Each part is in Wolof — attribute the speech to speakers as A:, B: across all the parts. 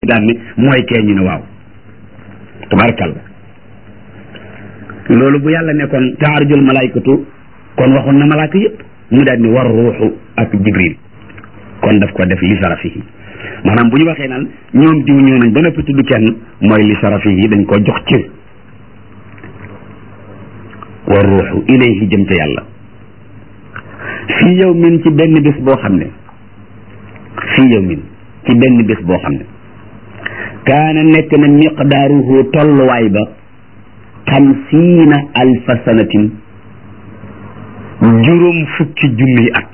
A: daan ne mooy kee ñu ne waaw tabarakalla loolu bu yàlla nekkoon taarujul malaykatu kon waxoon na malaaka yëpp mu daal ni war ruuxu ak jibril kon daf ko def li sarafihi maanaam bu ñu waxee naan ñoom diw ñëw nañ ba noppi tudd kenn mooy li sarafihi dañ ko jox cër war ruuxu ilayhi jëm ca yàlla fii yow min ci benn bés boo xam ne fii yow min ci benn bés boo xam ne kaana nekk na miqdaaruhu tolluwaay ba xamsiina alfa sanatin juróom fukki junniy at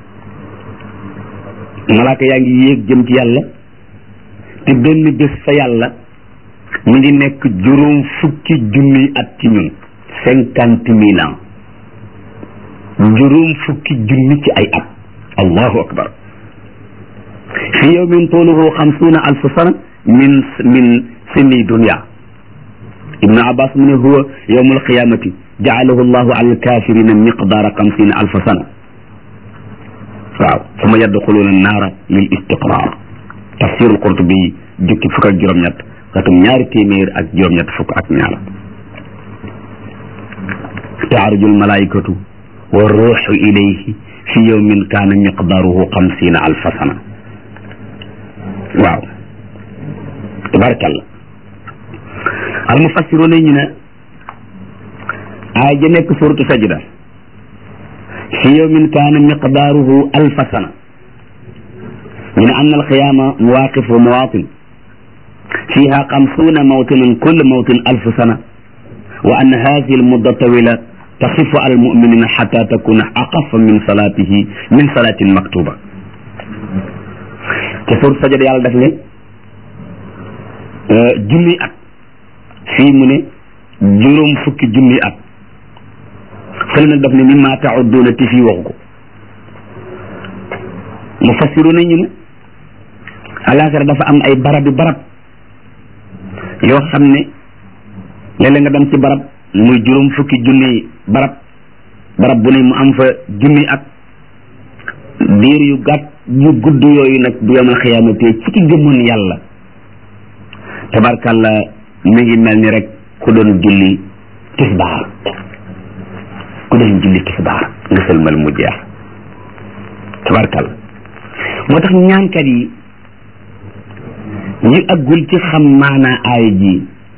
A: malaaka yaa ngi yéeg jëm ci yàlla te benn bés fa yàlla mu ngi nekk juróom fukki junniy at ci ñun cinquante mille ans juróom fukki junni ci ay at allahu akbar fi yawmin tuuluhu xamsuuna alfu sana min min sinni dunya ibnu abbas mu ne huwa yawmu alqiyamati jaalahu allahu ala alkafirina miqdaara xamsina alfa sana waaw suma yadxuluuna annaara lil istiqrar tafsir alqurtubi jukki fukk ak juróom-ñett xatum ñaari téeméer ak juróom-ñett fukk ak ñaar taaruju almalaikatu wa ruuxu ilayhi fi yawmin kaana miqdaaruhu xamsina alfa sana waaw tabarakallah al mufassiruna ñu ne aay ja nekk suratu sajda fi yawmin kaana miqdaaruhu alfa sana ñu ne anna alqiyaama mawaqif wa mawaatin fiha xamsuuna mawtinan kulle mawtin alfu sana wa anna hadihi almudda tawila taxifu ala almuminina xata takuna aqafa min salatihi min salatin maktuba te suratu sajda yàlla def ne junni at fii mu ne juróom fukki junni at fële nag daf ne mimma taudduuna te fii waxu ko mu fassiru nañu ne alaxira dafa am ay barab bi barab yoo xam ne léeg-léeg nga dem ci barab muy juróom fukki junni barab barab bu ne mu am fa junni at diir yu gàtt yu gudd yooyu nag bu yomal xiyaamate ci ki gëmoon yàlla tabarkalla mi ngi mel ni rek ku doon julli tisbaar ku doon julli tisbaar nga sëlmal mu jeex tabarkalla moo tax ñaankat yi ñi aggul ci xam maanaa aaya ji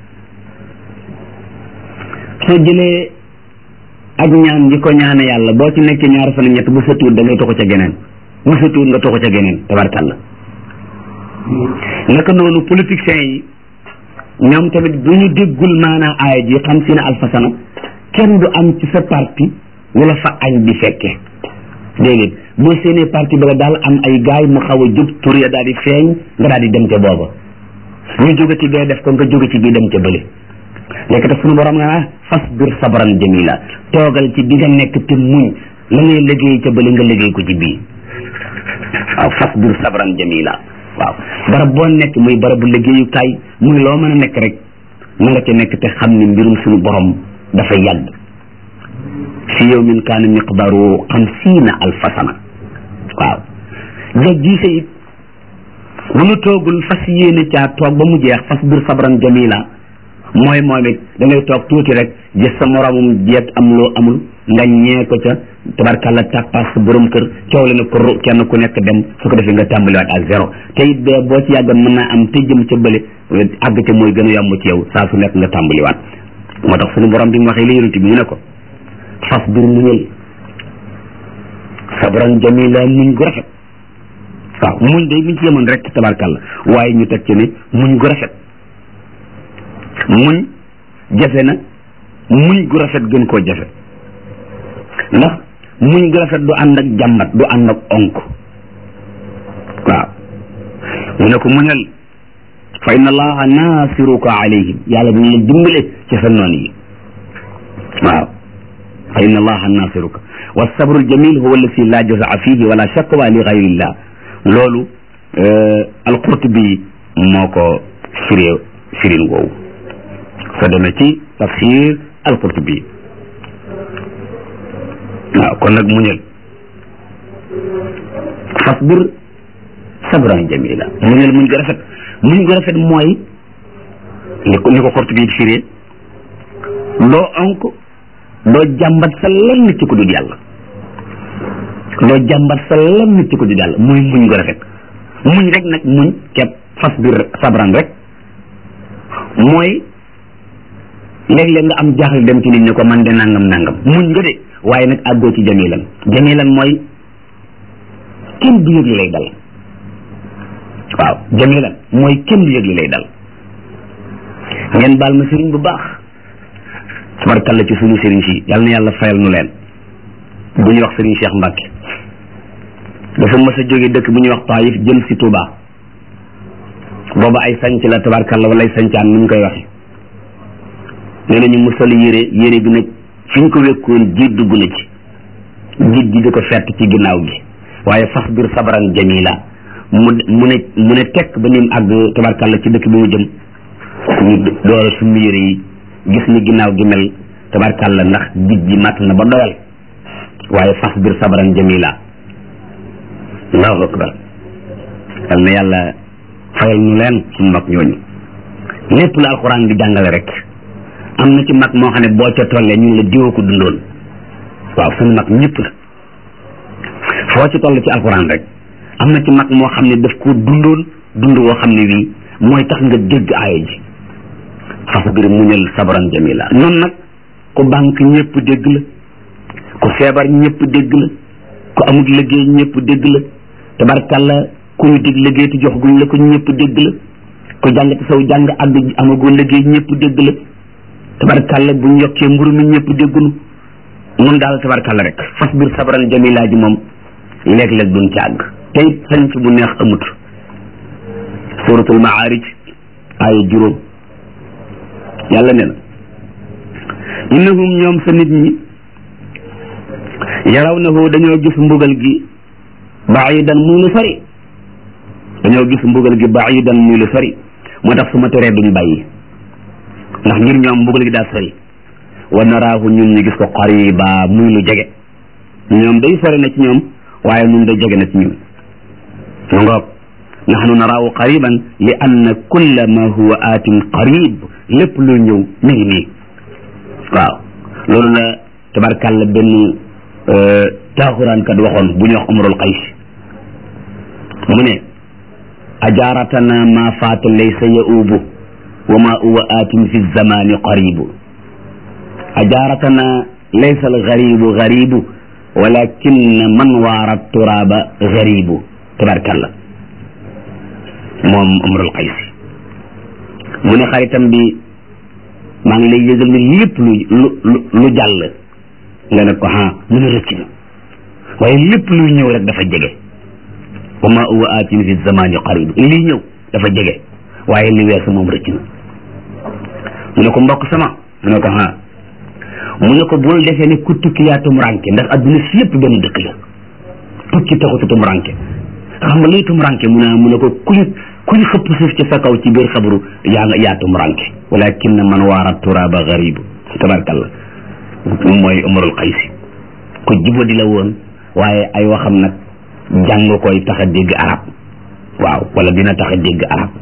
A: soo jëlee ak ñaan di ko ñaane yàlla boo ci nekkee ñaar fan ñett bu sa tuut da ngay toxu ca geneen bu sa tuut nga toxu ca geneen tabarkalla naka noonu politiciens yi ñoom tamit bu ñu déggul maanaa aaya ji xam si ne alfasana kenn du am ci sa parti wala fa añ di fekke déedéet boo seenee parti ba daal am ay gaay mu xaw a jub tur ya daal di feeñ nga daal di dem ca booba ñu jóge ci bee def ko nga jóge ci bii dem ca bële léegi te suñu borom nga ah fas bir sabran jamila toogal ci bi nga nekk te muñ la ngay liggéey ca bële nga liggéey ko ci bii waaw fas bir sabran jamila waaw barab boo nekk muy barabu liggéeyukaay muy loo mën a nekk rek na nga ca nekk te xam ni mbirum suñu borom dafa yàgg fi yawmin kaana miqdaaru xamsiina alfa sana waaw nga jiise it bu nu toogul fas yéene caa toog ba mu jeex fas bir sabran jamila mooy moom it da ngay toog tuuti rek gis sa moromum jeeg am loo amul nga ñee ko ca tabarkalla tàppaas sa borom kër coow la ne ko kenn ku nekk dem su ko defee nga tàmbaliwaat à zéro te it bee boo ci yàggoon mën naa am te jëm ca bële àgg ca mooy gën a yomb ci yow saa su nekk nga tàmbaliwaat moo tax suñu borom bi mu waxee li yonent bi mu ne ko fas bir muñal sabran jamila muñ gu rafet waaw muñ day muñ ci yemoon rek tabarkalla waaye ñu teg ci ne muñ gu rafet muñ jafe na muñ gu rafet gën koo jafe ndax muñ gu rafet du ànd ak jàmbat du ànd ak onk waaw mu ne ko muñal fa inna allaha naasiruka alayhim yàlla dina la dimbale ci sa noon yi waaw fa inna allaha naasiruka wa sabru aljamil huwa allati la jazaa fihi wala shakwa li gayrillah loolu alqurtubi moo ko firee firin woowu soo demee ci tafsir alqurtubi waaw kon nag muñal fasbir sabran jamila muñal muñ ko rafet muñ gu rafet mooy ni ko ni ko xort bi firee doo onk doo jàmbat sa lenn ci ku dul yàlla doo jàmbat sa lenn ci ku dul yàlla mooy muñ gu rafet muñ rek nag muñ kepp fas biir sabran rek mooy léeg-léeg nga am jaaxle dem ci nit ñi ko man de nangam nangam muñ nga de waaye nag àggoo ci jamilan jamilan mooy kenn du yëg li lay dal waaw jamilan mooy kenn du yëg li lay dal ngeen baal ma sëriñ bu baax tabarkalla ci suñu sëriñ si yal na yàlla fayal nu leen bu ñuy wax sëriñ Cheikh Mbacke dafa mës a jóge dëkk bu ñuy wax Taïf jëm si Touba booba ay sanc la tabarkalla wala ay sancaan ni ñu koy waxe nee nañu mu sol yére yére bi nag fi ñu ko wekkoon jiit dugg na ci jiit gi di ko fett ci ginnaaw gi waaye fas biir sabaran jamila mu mu ne mu ne tekk ba ni mu àgg tabarkalla ci dëkk bi mu jëm ñu door a summi yére yi gis ni ginnaaw gi mel tabarkalla ndax jiit ji matt na ba doyal waaye fas biir sabaran jamila allahu akbar yal na yàlla fayal ñu leen suñu mag ñooñu lépp la alxuraan di jàngale rek am na ci mag moo xam ne boo ca tollee ñu la diwa ko dundoon waaw suñu mag ñëpp la foo ci toll ci alxuraan rek am na ci mag moo xam ne daf ko dundoon dund woo xam ne bii mooy tax nga dégg aaya ji fasbir muñal sabran jamila noonu nag ku banque ñëpp dégg la ku feebar ñëpp dégg la ku amul liggéey ñëpp dégg la tabarkalla ku ñu dig liggéey te jox guñ la ko ñëpp dégg la ku jàng te saw jàng àgg amagoo liggéey ñëpp dégg la tabarkalla bu ñu yokkee mburu mi ñëpp déggunu mun daal tabarkalla rek fas biir sabran jamila ji moom léeg-léeg duñ ci àgg te it sanc bu neex amut suratul maarij aaya juróom yàlla ne na innahum ñoom sa nit ñi yarawnahu dañoo gis mbugal gi baidan muy lu sori dañoo gis mbugal gi baidan muy lu sori moo tax su ma teree duñ bàyyi ndax ngir ñoom mbugal gi daa sori wa naraahu ñun ñu gis ko qariba muy lu jege ñoom day sori na ci ñoom waaye ñun day jege na ci ñun mu ngoog nahnu naraahu qariban li anna kulla ma huwa aatin qarib lépp lu ñëw mi ngi nii waaw loolu la tabarkàlla benn taaxuraan kat waxoon bu ñu wax umrul qays mu ne ajaaratana ma faata laysa yaubu wa ma huwa aatin fi zamani qaribu ajaaratana laysa algaribu garibu walakin man waara turaba garibu tabarkàlla moom umrul qays mu ne xaritam bi maa ngi lay yëgal ne lépp lu lu lu jàll nga ne ko ah mu ne rëcc na waaye lépp luy ñëw rek dafa jege wa ma huwa aatin fi zamani qarib lii ñëw dafa jege waaye li weesu moom rëcc na mu ne ko mbokk sama mu ne ko ah mu ne ko bul defee ne ku tukki yaa tumuranke ndax adduna si yëpp benn dëkk la tukki taxutu tumuranke xam nga luy tumuranke mu ne mu ne ko kuñ kuñ xëpp suuf ci sa kaw ci biir xabru yaa nga yaa tumuranke walakin man waara turaba garibu tabarkalla mooy umarul xaysi ku jubadi la woon waaye ay waxam nag jàng koy tax a dégg arab waaw wala dina tax a dégg arab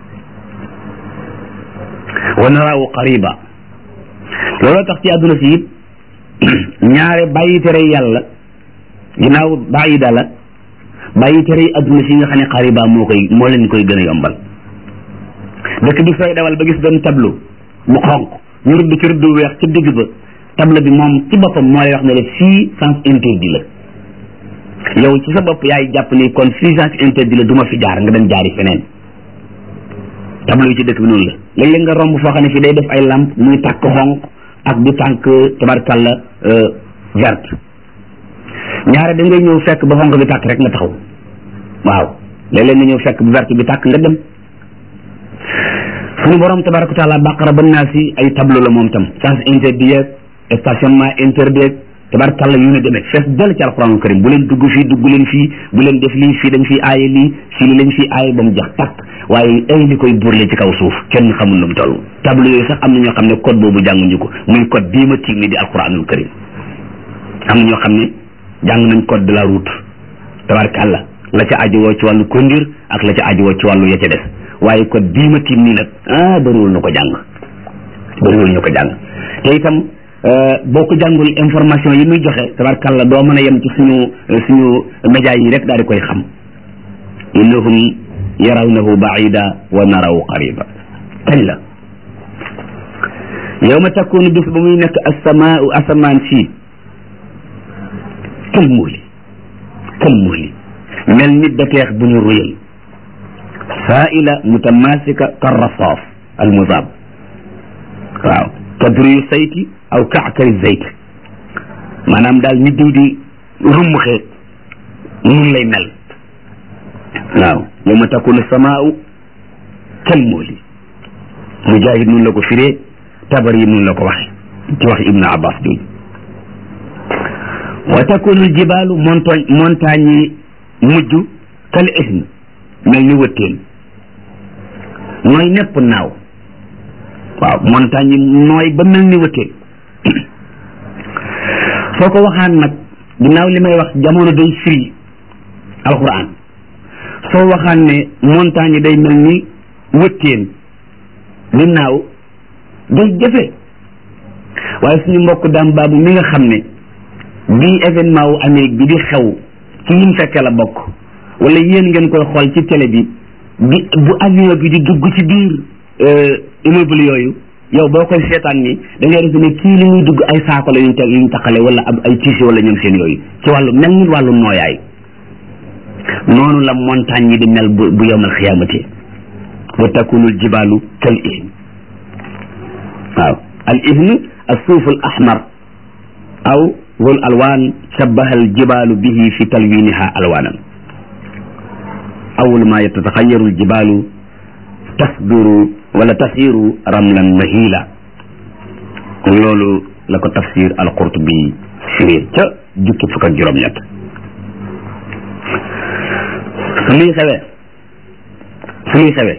A: wa naraawu qariba looloo tax ci àdduna si it ñaare bàyyi tere yàlla ginnaaw bàyyi dala bàyyi tere yi àdduna si nga xam ne qariba moo koy moo leen koy gën a yombal dëkk bi sooy dawal ba gis benn tableau bu xonq ñu rëdd ci rëdd weex ci digg ba tableau bi moom ci boppam moo lay wax ne la fii sens interdit la yow ci sa bopp yaay jàpp ni kon fii sens interdit la du ma fi jaar nga dem jaari feneen tableau yi ci dëkk bi noonu la léeg-léeg nga romb foo xam ne fii day def ay lampe muy tàkk xonq ak du tànk tabarkalla verte ñaare da ngay ñëw fekk ba xonq bi tàkk rek nga taxaw waaw léeg-léeg nga ñëw fekk bu verte bi tàkk nga dem suñu borom tabaraka taala baqara ba naa si ay tableau la moom tam sens interdit yeeg stationnement interdit tabarkalla yu ne demee fees dal ci alquranul karim bu leen dugg fii dugg leen fii bu leen def lii fii dañ fii aaye lii fii li lañ fii aaye ba mu jax tàkk waaye ay li koy burle ci kaw suuf kenn xamul nu mu toll tableau yooyu sax am na ñoo xam ne code boobu jànguñu ko muy code bii ma tiim ni di alquranul karim am na ñoo xam ne jàng nañ code de la route tabarkalla la ca aju woo ci wàllu conduire ak la ca aju woo ci wàllu ya ca des waaye ko diima tiim nii nag ah bëriwul ñu ko jàng bëriwul ñu ko jàng te itam boo ko jàngul information yi muy joxe tabarkàlla doo mën a yem ci suñu suñu média yi rek daal di koy xam innahum yarawnahu baida wa naraw qariba kañ la yawma takunu bis ba muy nekk asamaau asamaan si kël muuli kël muuli mel ni beteex bu ñu ruyal saaila mutamasika karrasaaf almuzaab waaw kadriyu sayti aw kaakari zayt maanaam daal ni diw di rummuxee nun lay mel waaw yawma takunu samaau kël muuli mujahid nun la ko firee tabar yi nun la ko waxe ci wax ibnu abbas jooju wa takunu jibaalu montagne montagne yi mujj kal ism mel ni wëttéen nooy nepp naaw waaw montagne yi nooy ba mel ni wëttéen soo ko waxaan nag ginnaaw li may wax jamono day firi alquran soo waxaan ne montagne yi day mel ni wëttéen di naaw day jafe waaye suñu mbokk daam baabu mi nga xam ne bii événement wu Amérique bi di xew ci yim fekke la bokk wala yéen ngeen koy xool ci télé bi bi bu avion bi di dugg ci biir immeuble yooyu yow boo koy seetaan ni da ngay def ne kii li muy dugg ay saako la yuñ teg yuñ taqale wala ab ay tiisi wala ñoom seen yooyu ci wàllu mel ni wàllu nooyaay noonu la montagne yi di mel bu bu yowmal xiyaamati wa takunul jibaalu kal ihn waaw al ihn al suuf al ahmar aw wal alwaan shabbaha al jibaalu bihi fi talwiniha alwaanan awal ma yatataxayaru al jibaalu tasduru wala tasiru ramlan mahila loolu la ko tafsir al qurtubi firee ca jukki fukk ak juróom-ñett su luy xewee su luy xewee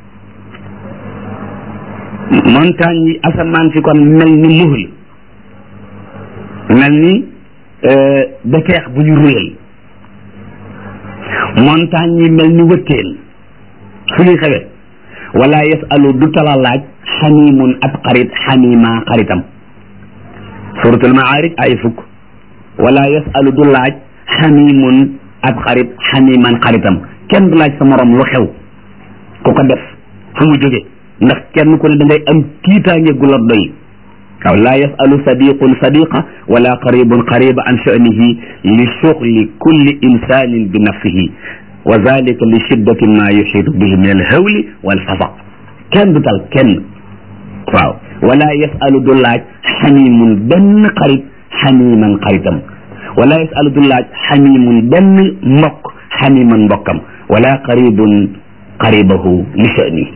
A: montagne yi asamaan si kon mel ni muhl mel ni beteex bu ñu ruyal montagne yi mel ni wëttéen su ñuy xewee wala yasalu du tala laaj xamimun ab xarit xamima xaritam suratul maarij ay fukk wala yasalu du laaj xamimun ab xarit xamiman xaritam kenn du laaj sa morom lu xew ku ko def fu mu jóge ndax kenn ku ne da ngay am tiitaange gu la doy waaw laa yasalu sadiqun sadiqa wala qaribun qariba an sha'nihi li shughli kulli insanin bi nafsihi wa zalika li shiddati ma yuxiitu bihi min alhawli walfasaq kenn du tal kenn waaw wala yasalu du laaj xamimun benn xarit xamiman xaritam wala yasalu du laaj xamimun benn mbokk xamiman mbokkam wala qaribun qaribahu li sha'nihi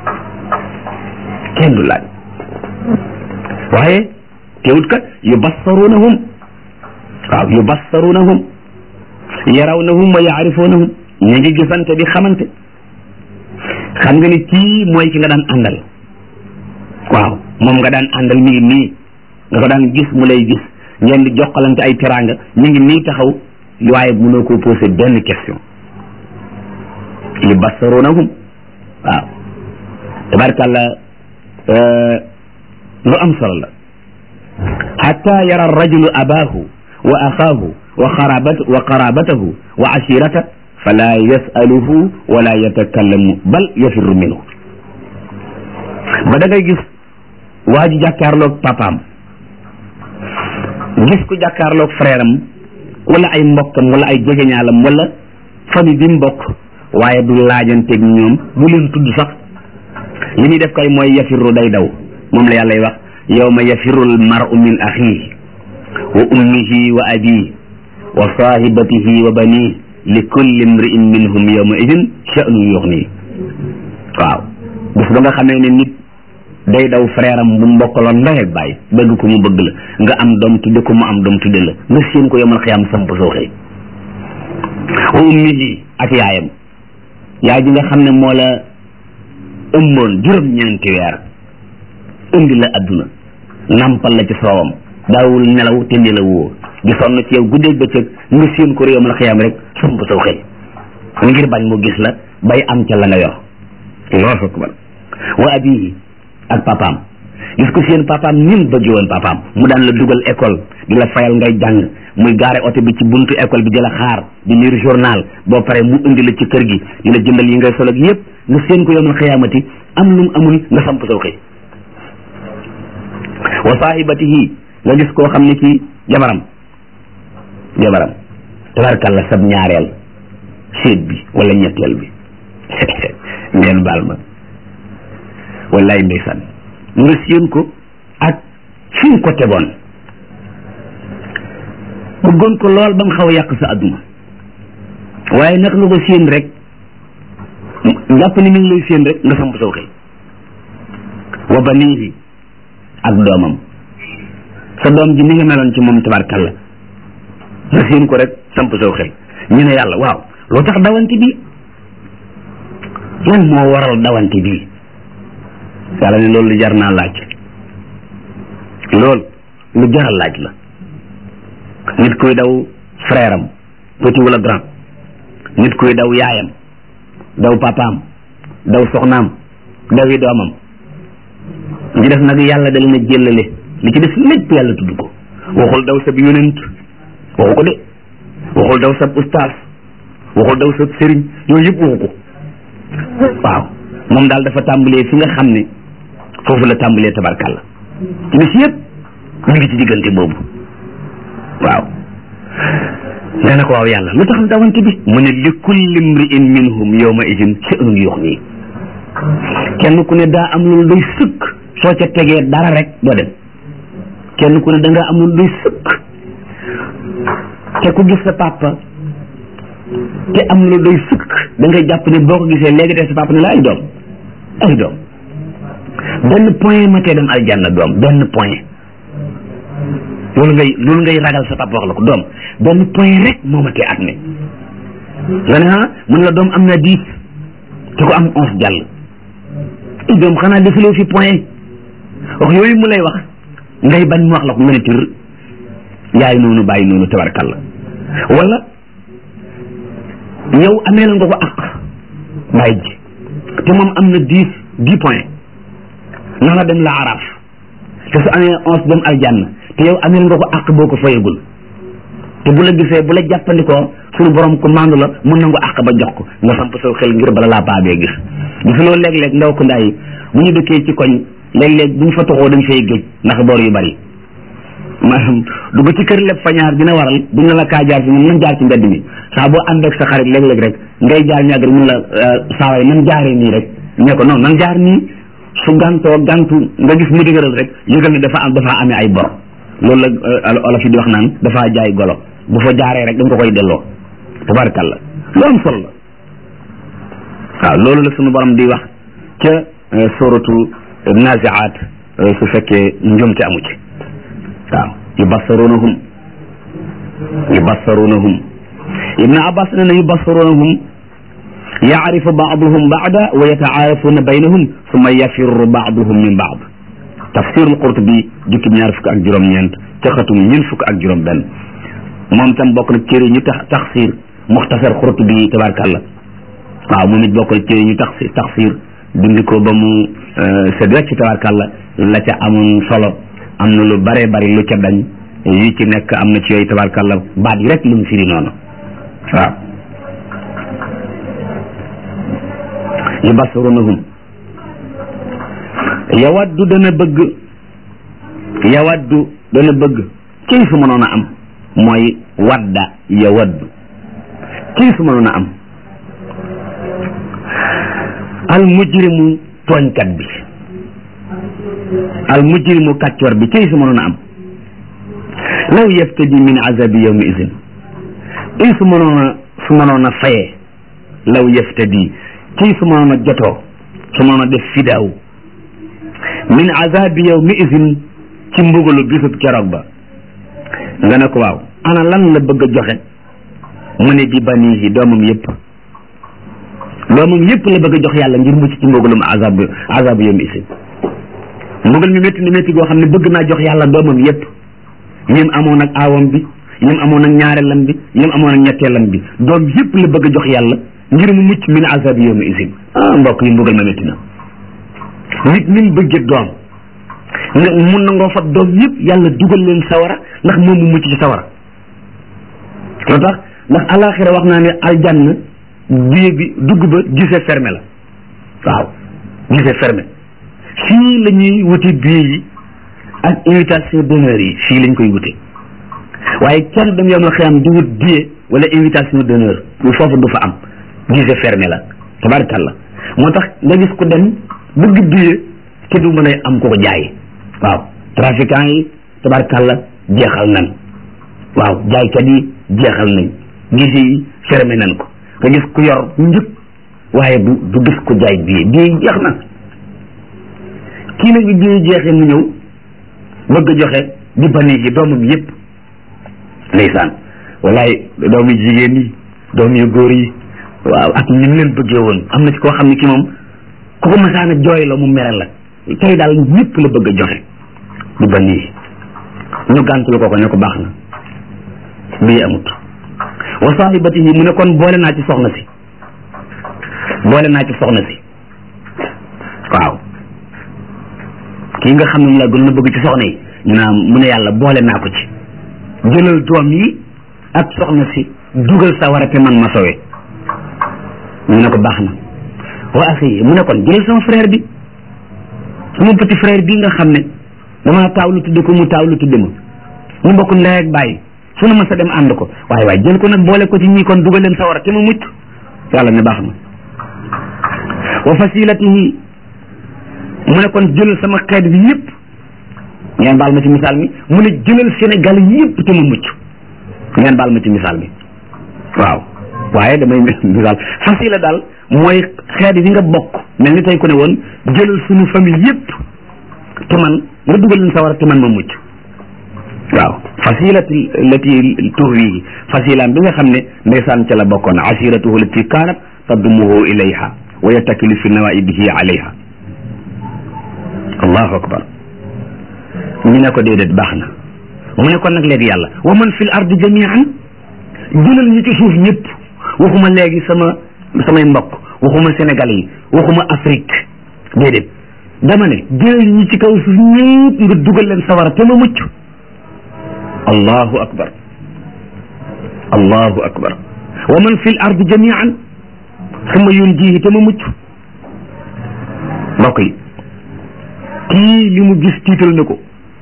A: kenn du laaj waaye teewut kat yubassarunahum waaw yubassarunahum yarawnahum wa yaarifunahum ñu ngi gisante di xamante xam nga ni kii mooy ki nga daan àndal waaw moom nga daan àndal mi ngi nii nga ko daan gis mu lay gis ngeen di jokkalante ay teraanga ñu ngi nii taxaw waaye mënoo ko posé benn question yubassarunahum waaw tabarkàlla lu am solo la xatta yara rajulu abaahu wa axaahu wa xarabat wa qarabatahu wa ashirata fala yasaluhu wala yatakallamu bal yafirru minhu ba da ngay gis waa ji jàkkaarloog papaam gis ku jàkkaarloog frère am wala ay mbokkam wala ay jegeñaalam wala famille bi mu bokk waaye du laajanteeg ñoom bu leen tudd sax li muy def kay mooy yafirru day daw moom la yàllay wax yawma yafiru almaru min axihi wa ummihi wa abihi wa sahibatihi wa banihi li kulli imri'in minhum yawma idin sha'nun yuxni waaw bis ba nga xamee ne nit day daw frère am bu mbokkaloon ndey ak baay bëgg ko mu bëgg la nga am doom tudde ko mu am doom tudde la nga séen ko yomal xiyaam samp sooxee wa ummihi ak yaayam yaay ji nga xam ne moo la ëmboon juróom-ñeenti weer indi la adduna nampal la ci soowam daawul nelaw te nelawoo di sonn ci yow guddeeg bëccëg nga séen ko réewam la xiyaam rek samp saw xëy ngir bañ mu gis la bay am ca la nga yor allahu akbar wa abihi ak papaam gis ko seen papaam nin bëgge woon papaam mu daan la dugal école di la fayal ngay jàng muy gaare oto bi ci buntu école bi di la xaar di lire journal boo pare mu indi la ci kër gi di la jëndal yi ngay sol ak yépp nga seen ko yowmal xiyaamati am lu mu amul nga samp saw xëy wa saahibatihi nga gis koo xam ne ci jabaram jabaram tabarkalla sab ñaareel séet bi wala ñetteel bi ngeen baal ma wallaay ndeysaan nga séen ko ak fi nga ko tegoon bëggoon ko lool ba mu xaw a yàq sa adduna waaye nag nga ko séen rek jàpp ni mi ngi lay séen rek nga samp saw xëy wa banihi ak doomam sa doom ji ni nga meloon ci moom tabarkalla nga séen ko rek samp saw xëy ñu ne yàlla waaw loo tax dawante bi lan moo waral dawante bi yàlla ne loolu lu jar naa laaj loolu lu jaral laaj la nit kuy daw frère am petit wala grand nit kuy daw yaayam daw papaam daw soxnaam dawi doomam li def nag yàlla da leen a jëllale li ci def lépp yàlla tudd ko waxul daw sab yonent waxu ko de waxul daw sab ustaas waxul daw sab sëriñ yooyu yëpp waxu ko waaw moom daal dafa tàmbalee fi nga xam ne foofu la tàmbalee tabarkàlla ci bis yëpp ñu ngi ci diggante boobu waaw nga ne ko waaw yàlla lu tax dawante bi mu ne li kulli mri'in minhum yawma idin sha'nun yughni kenn ku ne daa am lu doy sëkk soo ca tegee dara rek doo dem kenn ku ne da nga am lu doy sëkk te ku gis sa papa te am lu doy sëkk da ngay jàpp ne boo ko gisee léegi te sa papa ne la ay doom ay doom benn point ma tee dem aljanna doom benn point loolu ngay loolu ngay ragal sa papa wax la ko doom benn point rek moo ma tee at mi nga ne ah mun la doom am na dix te ko am onze jàll i doom xanaa defuloo fi point wax yooyu mu lay wax ngay bañ mu wax la ko nga ne tir yaay noonu bàyyi noonu tabarkalla wala yow amee la nga ko àq bàyyi ji te moom am na dix dix point na nga dem la araf te su amee onze dem aljanna te yow amee nga ko àq boo ko fayagul te bu la gisee bu la jàppandikoo suñu borom ko mandu la mun na nga àq ba jox ko nga samp saw xel ngir bala laa paabee gis gis loolu léeg-léeg ndaw ko ndaay bu ñu dëkkee ci koñ léeg-léeg bu ñu fa toxoo dañ fay géej ndax boor yu bari maanaam dugg ci kër lépp fañaar dina waral bu ñu la kaa jaar fi mun nañ jaar ci mbedd mi saa boo ànd ak sa xarit léeg-léeg rek ngay jaar ñàgg rek mun la saawaay nan jaaree nii rek ne ko non nan jaar nii su gantoo gantu nga gis mu dëgëral rek yëgal ne dafa am dafa amee ay bor loolu la olof yi di wax naan dafa jaay golo bu fa jaaree rek da nga ko koy delloo tabarkalla lu am solo la waaw loolu la sunu borom di wax ca suratu naziaat su fekkee njumte amu ci waaw yubassarunahum yubassarunahum ibn abbas ne na yubassarunahum yaarifu baaduhum baada wa yataarafuna baynahum summa yafirru baaduhum min baad tafsirul qurtubi jukkib ñaar fukk ak juróom-ñeent ca xatum ñeent fukk ak juróom-benn moom tam bokk na téere ñu tax taxsir muxtasar qurtubi tabarkàlla waaw moom it bokk na téere ñu tax taxsir dindi ko ba mu set wecc tabarkàlla la ca amoon solo am na lu bare bari lu ca dañ yi ci nekk am na ci yooyu tabarkàlla baat yi rek lu mu firi noonu waaw yubasirunahum yawaddu dana bëgg yawaddu dana bëgg kii su mënoon a am mooy wadda yawaddu kii su mënoon a am al mujrimu tooñkat bi al mujrimu kàccoor bi kii su mënoon a am law yaftadi min azabi yawmi izin kii su mënoon a su mënoon a fayee law yaftadi kii su mënoon a jotoo su mënoon a def fidaaw min azabi yawmi izin ci mbugalu bisub keroog ba nga ne ko waaw ana lan la bëgg a joxe mu ne bi banihi doomam yëpp doomam yëpp la bëgg a jox yàlla ngir mucc ci mbugalum azab azab yawmi izin mbugal mi métti ni métti goo xam ne bëgg naa jox yàlla doomam yëpp ñim amoon ak aawam bi ñim amoon ak ñaareelam bi ñim amoon ak ñetteelam bi doom yëpp la bëgg a jox yàlla ngir mu mucc min azabi yawma isin ah mbokk yi mbugal ma métti na nit ni mu bëggee doom nga mun na ngoo fab doom yëpp yàlla dugal leen sawara ndax moom mu mucc ci sawara loo tax ndax alaxira wax naa ne aljanna biir bi dugg ba gisee fermé la waaw gisee fermé fii la ñuy wute biir yi ak invitation d'honneur yi fii lañ koy wute waaye kenn dem yomal xiyam di wut billet wala invitation d'honneur foofu du fa am gisee fermé la tabarakallah moo tax nga gis ku dem bëgg billet te du mën a am ko ko jaay waaw trafiquant yi tabarakallah jeexal nañ waaw jaaykat yi jeexal nañ gise yi fermé nañ ko nga gis ku yor njëg waaye du du gis ko jaay billet billet jeex na kii nag bi billet jeexee mu ñëw bëgg a joxe di bani yi doomam yépp ndeysaan wallaay doom yu jigéen yi doom yu góor yi waaw ak ni mu leen bëggee woon am na ci koo xam ne ki moom ku ko masaan a jooy la mu mere la tey daal ñëpp la bëgg a joxe di bani yi ñu gàntul ko ko ne ko baax na bii amut wa sahibatihi mu ne kon boole naa ci soxna si boole naa ci soxna si waaw kii nga xam ne mu la gën a bëgg ci soxna yi ñu naan mu ne yàlla boole naa ko ci jëlal doom yi ak soxna si dugal sa war a te man ma sowe ñu ne ko baax na wa axi mu ne kon jëlal sama frère bi sama petit frère bii nga xam ne damaa taaw lu tudde ko mu taaw lu tudde ma ñu bokk ndey ak bàyyi fu na ma sa dem ànd ko waaye waaye jël ko nag boole ko ci ñii kon dugal leen sa war a te ma mucc yàlla ne baax na wa fasilatihi mu ne kon jëlal sama xeet bi yëpp ngeen baal ma ci misaal mi mu ne jëlal Sénégal yëpp te ma mucc ngeen baal ma ci misaal mi waaw waaye damay misaal fasila daal mooy xeet yi nga bokk mel ni tey ku ne woon jëlal suñu famille yëpp te man nga dugal leen sawara te man ma mucc waaw fasilati lati tuhwihi fasilaam bi nga xam ne ndeysaan ca la bokkoon asiratuhu lati kaanat tadumuhu ilayha wa yattakilu fi nawaibihi alayha allahu akbar ñu ne ko déedéet baax na mu ne kon nag léegi yàlla wa man fil ardi jamian jëlal ñi ci suuf ñëpp waxuma léegi sama samay mbokk waxuma Sénégal yi waxuma Afrique déedéet dama ne jëlal ñi ci kaw suuf ñëpp nga dugal leen sawara te ma mucc allahu akbar allahu akbar wa man fil ardi jamian summa yunjihi te ma mucc mbokk yi kii li mu gis tiital na ko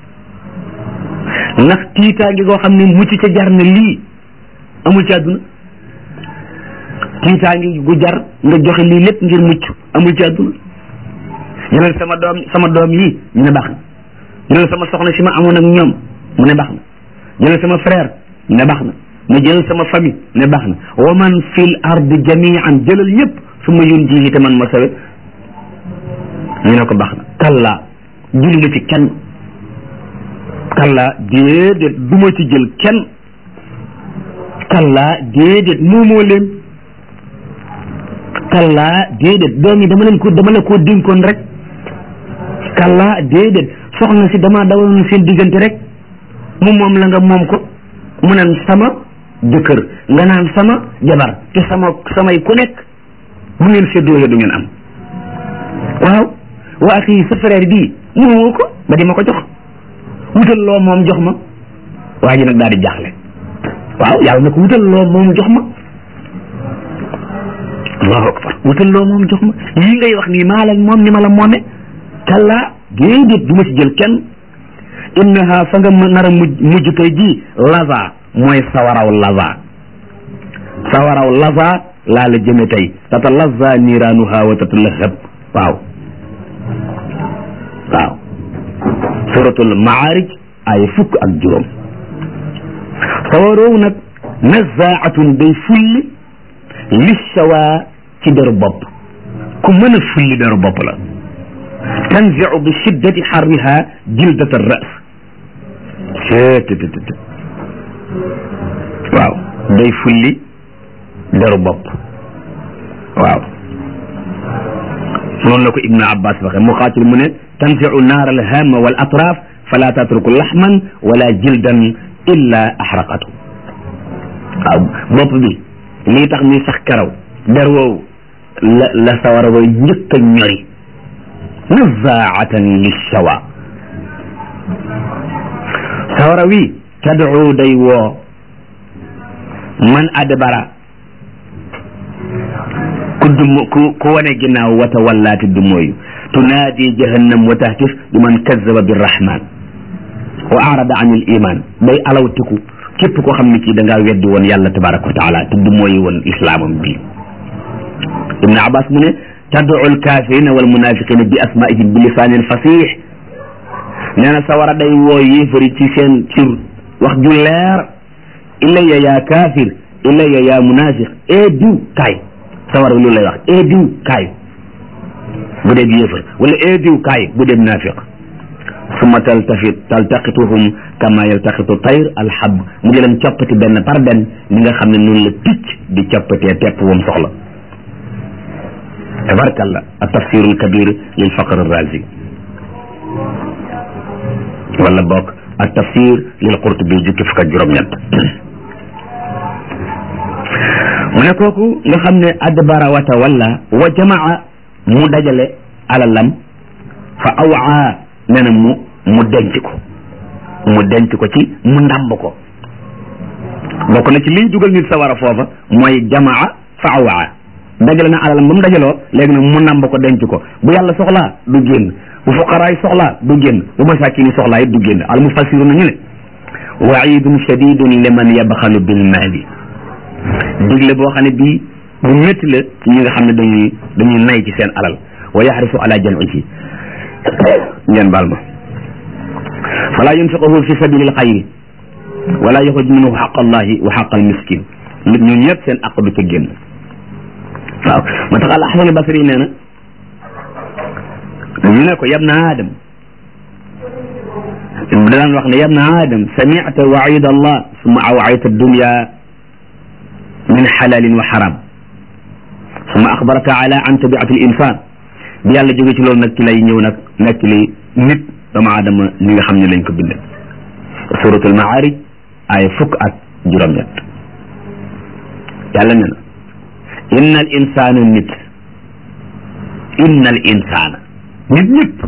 A: ndax tiitaange goo xam ne mucc ca jar na lii amul ci àdduna tiitaange gu jar nga joxe lii lépp ngir mucc amul ci àdduna ñu ne sama doom sama doom yi ñu ne baax na ñu ne sama soxna si ma amoon ak ñoom mu ne baax na ñu ne sama frère ne baax na ma jël sama famille ne baax na wa man fil ardi jamian jëlal ñëpp su ma yun ji te man ma sawe ñu ne ko baax na kalla jël nga ci kenn kalla déedéet du ma ci jël kenn kalla déedéet moomoo leen kalla déedéet doom yi dama leen ko dama la koo dénkoon rek kalla déedéet soxna si dama dawaloon seen diggante rek mu moom la nga moom ko mu naan sama jëkkër nga naan sama jabar te sama samay ku nekk bu ngeen séddoo du ngeen am waaw waa akhi sa frère bii moomoo ko ba di ma ko jox wutal loo moom jox ma waa ji nag daal di jaaxle waaw yàlla na ko wutal loo moom jox ma allahu akbar wutal loo moom jox ma lii ngay wax nii maa la moom ni ma la moome kalla déedéet du ma ci jël kenn innaha fa nga nar a mujj mujj tey jii laza mooy sawaraw laza sawaraw laza laa la jëme tey tata laza niiraanuha wa tatalahab waaw waaw suratul maarij ay fukk ak juróom sawaroow nag nazaatun day fulli lissawa ci deru bopp ku mën a fulli deru bopp la tanziu bi shiddati xarriha jildat arras cettt waaw day fulli deru bopp waaw noonu la ko ibnu abbas waxe muqaatil mu ne tanziu naar alhama wal atraf fala tatruku laxman wala jildan illa axraqatu waaw bopp bi lii tax muy sax karaw der woowu la la sawara way njëkk a ñori nazaatan lishawa sawara wi tad'u day woo man adbara ku dum ku ku wane ginnaaw wata wallaati du mooyu tunaadi jahannam wa tahtif bi man kazzaba birrahman wa arada an il iman day alawtiku képp koo xam ne kii da ngaa weddi woon yàlla tabaraka wa taala te du mooyu woon islaamam bi ibnu abbas mu ne tad'u alkafirina wal munafiqina bi asmaihim bi lisanin fasih nee na sawara day woo yéefari ci seen ci wax ju leer ilayya yaa kaafir ilayya yaa munafiq ee diw kaay sawara lu lay wax ee diw kaay bu dee yéefar wala ee diw kaay bu dee munafiq summa taltafit taltaqituhum kama yaltaqitu tayr alhab mu ngi leen coppati benn par benn ni nga xam ne noonu la picc di coppatee tepp wam soxla tabarkalla at tafsiru alkabir lil faqr arrazi wala bokk at tafsir lil qurtubi jukki fukk ak juróom-ñett mu ne kooku nga xam ne adbara wata walla wa jamaa mu dajale alalam fa awaa nee na mu mu denc ko mu denc ko ci mu ndàmb ko bokk na ci liy dugal nit sa war a foofa mooy jamaa fa awaa dajale na alalam ba mu dajaloo léegi nag mu ndàmb ko denc ko bu yàlla soxlaa du génn bu fuqaraay soxlaa du génn bu masakini soxlaa it du génn al mufassiru nañu ne waidun shadidun liman yabxalu bil maali digle boo xam ne bii bu métti la ci ñi nga xam ne dañuy dañuy nay ci seen alal wa yaxrisu ala jam'ihi ngeen baal ma fala yunfiquhu fi sabilil xayri wala yaxruj minhu xaq allahi wa xaq al miskin nit ñun ñëpp seen aq du ca génn waaw moo tax al ahsan basri nee na ñu ne ko yabna adam daan wax ne yabna adam samicta waid allah summa awayta dunya min xalalin wa xaram summa axbaraka ala an tabiati l insan bi yàlla jóge ci loolu nag ci lay ñëw nag nekk li nit doomu aadama ni nga xam ne lañ ko bind suratul maarij ay fukk ak juróom-ñett yàlla ne na inna al insana nit inna al insana nit ñëpp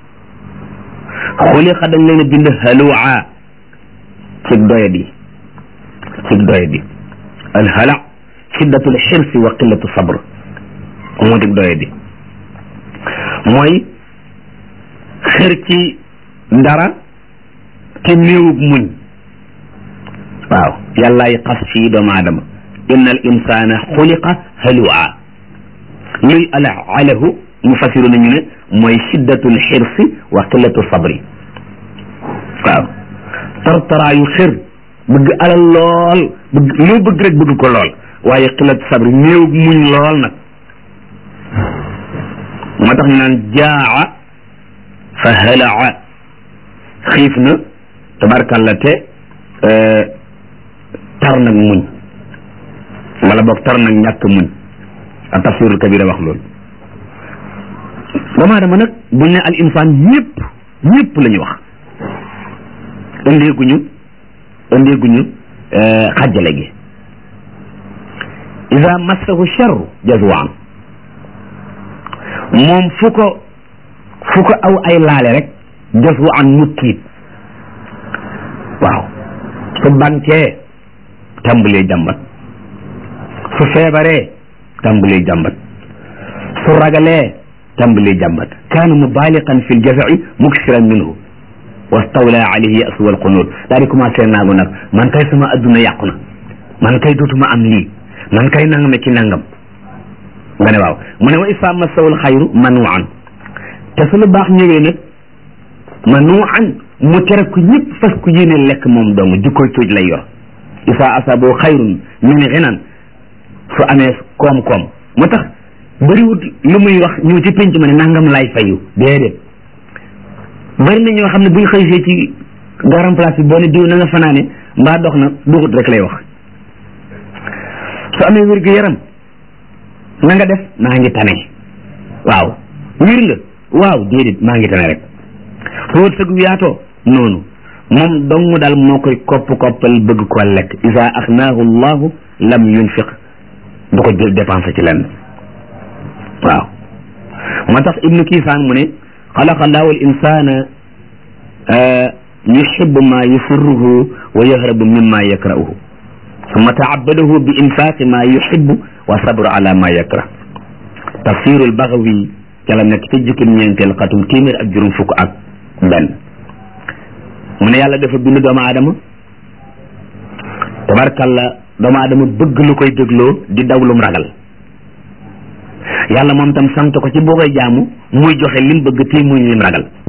A: xuliqa dañ leen a bind halua cig doyadi cig doyadi al hala shiddatul xirsi wa qillatu sabr moo dig doyadi mooy xër ci dara te néewub muñ waaw yàllaay xas fii doomu aadama inna al insana xuliqa halua luy ala alahu mufassiru nañu ne mooy shiddatul xirsi wa qillatu sabri waaw tartaraayu xër bëgg alal lool bëgg loo bëgg rek bëgg ko lool waaye qillatu sabri néew muñ lool nag moo tax ñu naan jaa fa halaa xiif na tabarkalla te tar nag muñ wala boog tar nag ñàkk muñ a tafsirul kabira wax loolu doomu aadama nag buñ ne al insaan ñëpp ñëpp la ñu wax ëndeeguñu ëndeeguñu xajjale gi ida massahu charru jazwaan moom fu ko fu ko aw ay laale rek jazwaan mu tiit waaw su bankee tàmbalee jàmbat su feebaree tàmbalee jàmbat su ragalee tàmbalee jàmbat kaana mubaaliqan fi ljazai muksiran minhu wastawla alayhi yasu walqunut daa di commencé naagu nag man kay sama adduna yàqu na man kay dootuma am lii man kay nangame ci nangam nga ne waaw mu ne wa isa massawul xayru manuan te su lu baax ñëwee nag manuan mu tere ko ñëpp fas ku yéene lekk moom dong jikkoy tuuj lay yor isa asabo xayrun min xinan su amee koom-koom moo tax bëriwut lu muy wax ñëw ci penc ma ne nangam lay fayu déedéet bëri na ñoo xam ne buñ xëysee ci garam place bi boo ne diw na nga fanaane mbaa dox na duxut rek lay wax su amee wér gu yaram na nga def maa ngi tane waaw wir nga waaw déedéet maa ngi tane rek su wërsëg gu yaatoo noonu moom dong daal moo koy kopp koppal bëgg ko lekk isa axnaahu llahu lam yunfiq du ko jël dépensé ci lenn waaw moo tax ibnu kiisaan mu ne xalaqa allahu al insana yuxibu ma yusurruhu wa yahrabu mimma yakrahuhu summa taabadahu bi infaqi ma yuxibu wa sabru ala ma yakrah tafsiru al bagawi ca la nekk ca jukkim ñeenteel xatum téeméer ak juróom fukk ak benn mu ne yàlla dafa bind doomu aadama tabarkalla doomu aadama bëgg lu koy dégloo di daw lum ragal yàlla moom tam sant ko ci boo koy jaamu muy joxe lim bëgg te muy lim ragal